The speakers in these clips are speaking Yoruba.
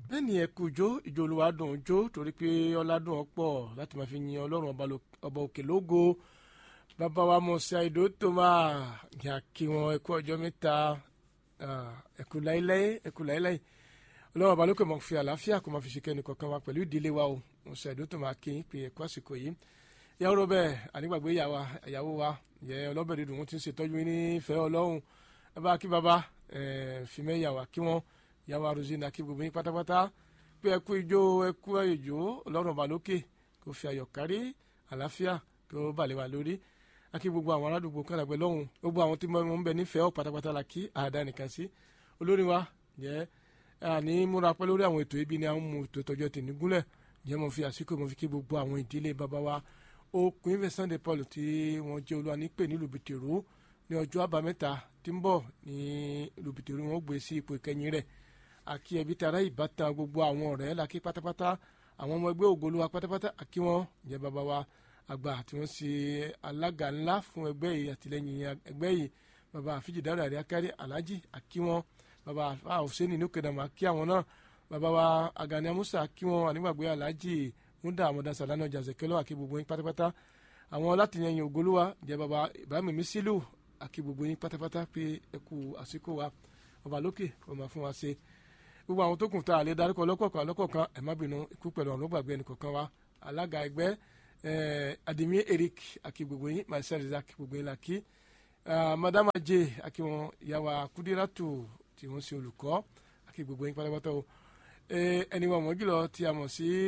bẹ́ẹ̀ ni ẹ̀kú jó ìjó olúwa dùn jó torí pé ọládùn ọ̀pọ̀ láti máa fi yin ọlọ́run ọba òkè lógo bàbá wa mọ̀ọ́sá ìdó tó máa yà kí wọn ẹ̀kú ọjọ́ mẹ́ta ẹ̀kú láíláí ẹ̀kú láíláí ọlọ́run ọba lókè máa fi àlàáfíà kó máa fi ṣe kẹ́ni kọ̀ọ̀kan wa pẹ̀lú ìdílé wa o mọ̀ọ́sá ìdó tó máa kí n pè ẹ̀kú àsìkò yìí ìyàwó rọbẹ ànígbàgbé ìyàwó wa yẹ ọlọ́bẹ̀ dídùn wọn ti ń ṣètọ́jú ní ìfẹ́ ọlọ́run ẹ bá kí bàbá fìmẹ́yàwó kí wọ́n yàwó arúzínà kí gbogbo yín pátápátá pé ẹ kú ijó ẹ kú ìjó ọlọ́run ọba lókè kó fi ayọ̀ kárí àlàáfíà kó balẹ̀ wà lórí akí gbogbo àwọn aládùúgbò kàdàgbẹ́ lọ́hùn gbogbo àwọn tí wọ́n ń bẹ nífẹ̀ẹ́ ọ̀ pátápátá la kí àdá nìkan sí olórin wa jẹ́ àní múra pẹ́ lórí àwọn ètò ibi ni àwọn mú ètò ìtọ́jú ẹ̀tẹ̀ nígúnlẹ̀ jẹ́ mo fi àsìkò mo fi kí gbogbo àwọn ìdílé bàbá wa okùn ìfẹ́ Sunday Paul tí wọ́n jẹ́ olúwa nípè ní lùbìtìrú ní ọjọ́ àbámẹ́ta tí ń bọ̀ ní lùbìtìrú wọn gbé sí ipò ìkẹyìn rẹ̀ àkí ẹbí tara ìbátan gbogbo àwọn ọ̀rẹ́ làkí pátápátá àwọn ọmọ ẹgbẹ́ ògolúwa pátápátá àkí wọn jẹ́ bàbá wa àgbà tí wọ́n ṣe alága ńlá fún ẹgbẹ́ yìí àtìlẹ́yìn ẹgbẹ́ yìí bàbá àfíjì dára àrí akárí alájì àkí wọn bàbá àfọ̀sẹ́ni ní òkèdàmọ́ àkí àwọn náà bàbá wa Agani Amusa àkí wọn ànígbàgbé alájì múdà àmọ̀dá sàlánà ọjà zẹ̀kẹ́lọ́ àkí gbogbo yín pátápátá àwọn látìyẹn ògolúwa jẹ́ bàbá Ibrahim Mísílù àkí gbogbo yín pátápátá pé ẹ kú àsìkò wa ọba lókè kó máa fún wa ṣe gbogbo àwọn tó kù tá a lè darúkọ lọ́kọ̀ọ̀kan lọ́kọ̀ọ̀kan ẹ̀ má bínú ikú pẹ̀lú ọ̀run gbàgbé ẹnìkọ̀ọ̀kan wa alága ẹgbẹ́ adimi Eric àkí gbogbo yín marcel isaac gbogbo yín la kí madama j àkí wọn yàwá kúdírátù tí wọ́n ṣe olùkọ́ àkí gbogbo yín pátápátá o ẹni wọn mọ̀ jùlọ tí a mọ̀ sí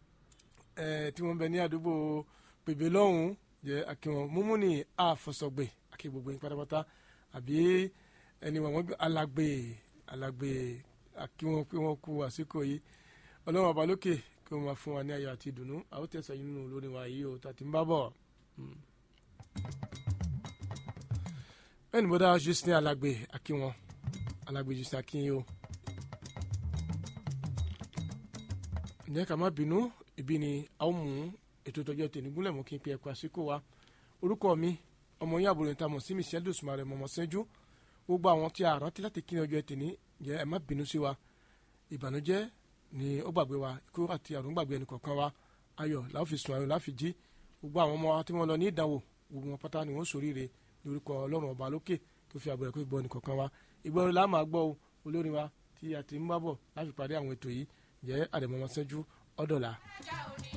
tí wọ́n bẹ ní àdúgbò pèbè lọ́hùn jẹ́ àkí wọn múmúni àfọ̀sọ̀gbè àkí gbogbo yín pátápátá àbí ẹni wọn mọ̀ alàgbè alàgbè àkí wọn pé wọn kú àsìkò yìí ọlọ́run ọba lókè kí wọ́n máa fún wa ní ayọ̀ àti ìdùnnú àwọn tẹ̀sán yìí nínú olórin wa yìí o tàti ń bá bọ̀. bẹ́ẹ̀ ni bọ́dá Justin alàgbè àkí wọn alàgbè Justin àkí yìí o. ǹjẹ́ ká má bínú ibi ni a ó mú ètò ìtọ́jú tèmi gúnlẹ̀ mọ́ kí n pe ẹ̀kọ́ àsìkò wa orúkọ mi ọmọ yín àbúrò níta mọ̀ sí Michelle dosùmarè mọ̀mọ́ sẹ́jú gbogbo àwọn tí a rántí láti kí ni ọjọ́ ẹtì ní jẹ́ ẹ má bínú sí wa ìbànújẹ́ ni ó gbàgbé wa ikú àti àrùn gbàgbé ẹnì kọ̀ọ̀kan wa ayọ̀ láwọn fi sùn ayọ̀ láfi jí gbogbo àwọn ọmọ wa tí wọ́n lọ ní ìdánwò gbogbo wọn pátá ni wọ́n ṣoríire lórúkọ ọlọ́run ọba lókè tó fi àbẹ̀rẹ̀ kó gbọ́ ẹnì kọ̀ọ̀kan wa ìgbọ́n la máa gbọ́ olórin wa tí a ti ń bá bọ̀ láti parí àwọn ètò yìí jẹ́ àdèmọ́mọ́sẹ́jú ọ̀dọ̀la.